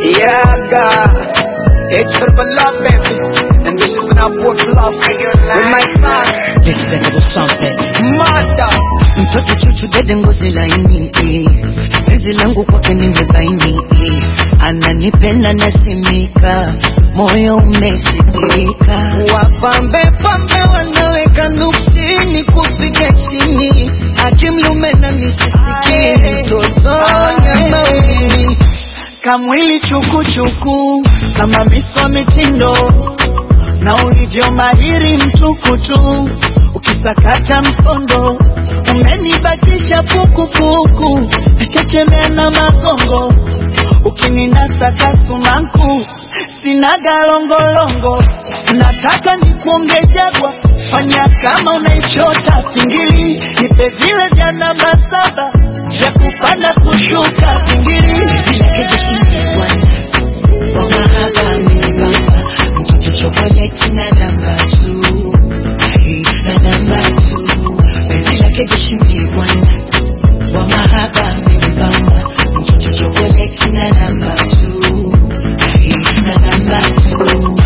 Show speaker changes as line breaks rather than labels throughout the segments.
Yeah, God. It's triple love, baby. And this is now four plus with my son,
This is a little something.
mother.
Mtoto chuchu dede ngozi laini eh. Penzi langu kwake nimebaini eh. Ananipenda nasimika moyo umesitirika wapambe pambe wanaweka nuksini kupiga chini akimlume na nisisiki mtoto nyama ulimi kamwili chukuchuku kama miswa mitindo na ulivyo mahiri mtukutu ukisakata msondo umenibakisha pukupuku nachechemea na magongo ukininasa kasumaku sina galongolongo nataka nikuonge jagwa fanya kama unaichota pingili nipe vile vya namba saba vya kupanda kushuka pingili zilekejeshimebwana kwa mahaba amenibamba mtoto chokoleti na namba tu Ai, na namba tu penzi lake jeshimie bwana kwa mahaba amenibamba mtoto chokoleti na namba tu Ai, na namba tu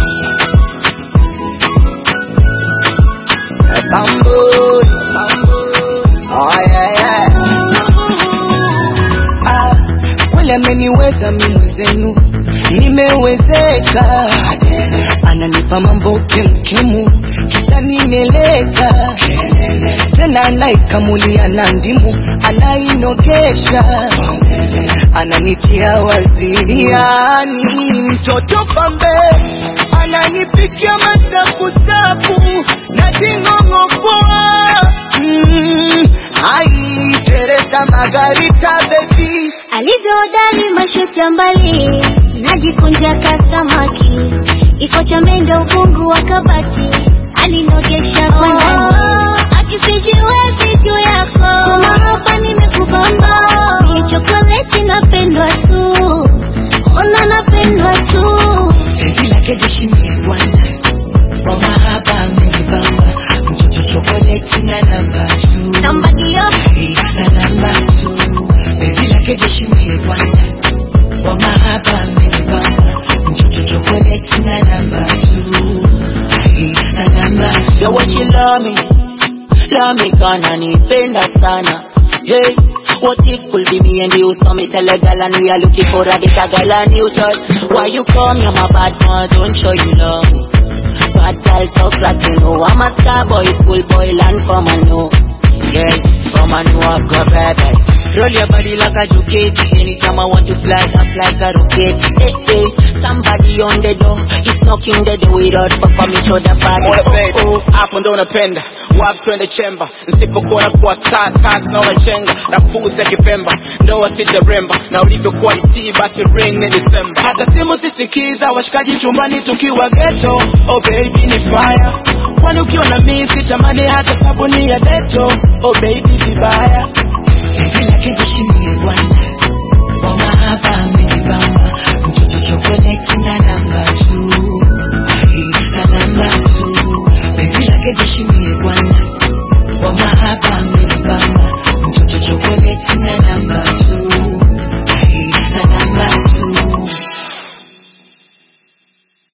Bamboo, oh yeah, yeah.
Ah, kweli ameniweza mi mwezenu nimewezeka ananipa mambo kemkemu kisa nimeleka tena anaikamulia na ndimu anainogesha ananitia waziriani mtoto pambe ananipikia masakusaku na jing'ong'opoa mm, ai Teresa Margarita baby
alivyoodari mashoti ya mbali najikunja kasamaki iko cha mendo ufungu wa kabati alinogesha kwa ndani akisijiwezi juu yako kumahaba nimekubamba ni chokoleti napendwa tu ona napendwa tu
penzi lake jeshimie bwana kwa mahaba amenibamba mtoto chokoleti na namba tu
somebody else
Ai, na namba tu penzi lake jeshimie bwana kwa mahaba amenibamba mtoto chokoleti na namba tu Ai, na namba tu
Yo, what you love me? Love me gonna nipenda sana. Hey, what if could be me and you? So me tell a gal and we are looking for a better gal and you touch. Why you come? You're my bad man, don't show you love. Bad gal talk like you know. I'm a star boy, cool boy, land from a know. Yeah, from a know I've got baby. Roll your body like a juketti. Anytime I want to fly up like a rocket. Hey, hey, somebody on the door is knocking the door without papa me show the body.
Oya baby,
Oh, oh.
hapo ndo napenda wapi twende chemba nisipokuona kuwa star tas na unachenga na puzi ya kipemba ndoa sitaremba na ulivyokuwa itii basi ring ni December hata simu sisikiza washikaji chumbani tukiwa ghetto oh baby ni fire kwani ukiwa na mimi sitamani hata sabuni ya deto oh baby vibaya
penzi lake jeshimie bwana